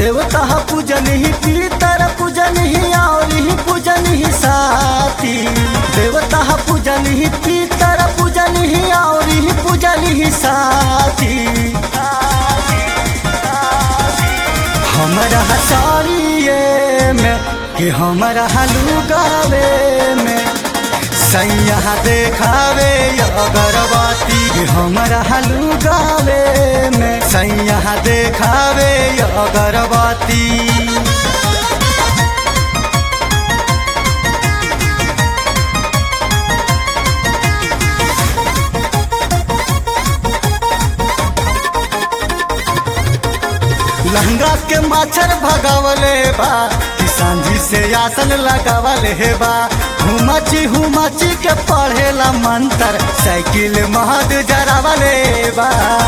देवता पूजन ही पीतर पूजन ही और ही पूजन ही साथी देवता पूजन ही पीतर पूजन ही और ही पूजन ही साथी हमरा हसारिए में कि हमरा हलू गावे में सैया देखावे अगरबत्ती कि हमरा हलू गावे में सैया देखावे अगरबत्ती लहंगा के माछर भगावले बा कि सांझी से आसन लगावले हे बा हुमची हुमची के पढ़ेला मंत्र साइकिल महद जरावले बा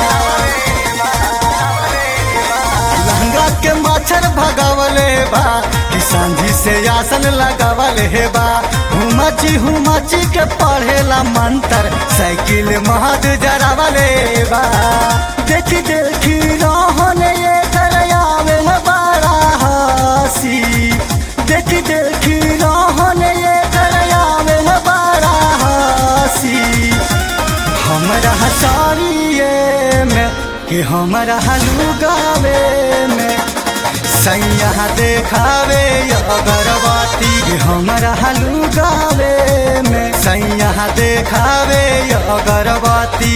लहंगा के माछर भगावले बा कि सांझी से आसन लगावले हे बा हुमची हुमची के पढ़ेला मंत्र साइकिल महद जरावले बा देखी देखी रहन ये करयावे है बड़ा हसी देखी देखी रहन ये करयावे है बड़ा हसी हमरा हसारिए में कि हमरा हलू गावे में सैया देखावे अगरबत्ती कि हमरा हलू गावे में सैया देखावे अगरबत्ती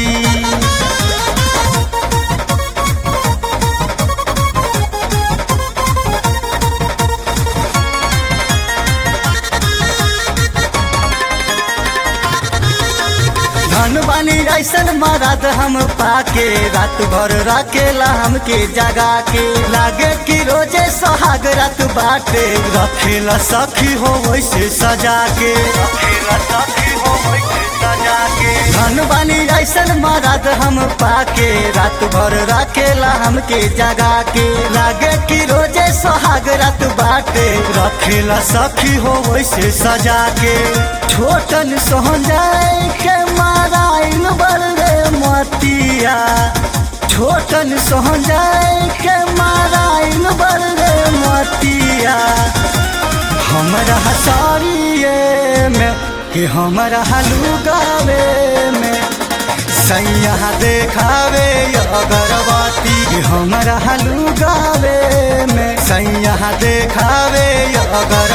धन बानी ऐसन मरद हम पाके रात भर रखेला हमके जगा के लागे कि रोजे सोहाग रात बाटे रखेला सखी हो वैसे सजा के रखेला सखी हो वैसे सजा के धन बानी ऐसन मरद हम पाके रात भर रखेला हमके जगा के लागे कि रोजे सोहाग रात बाटे रखेला सखी हो वैसे सजा के छोटन सोहन जाए के माराइन बड़े मतिया छोटन सोहन जाए के माराइन बड़े मतिया हमरा हसारिए में कि हमरा हलू गावे में सैया देखावे अगरबत्ती कि हमरा हलू गावे में सैया देखावे अगर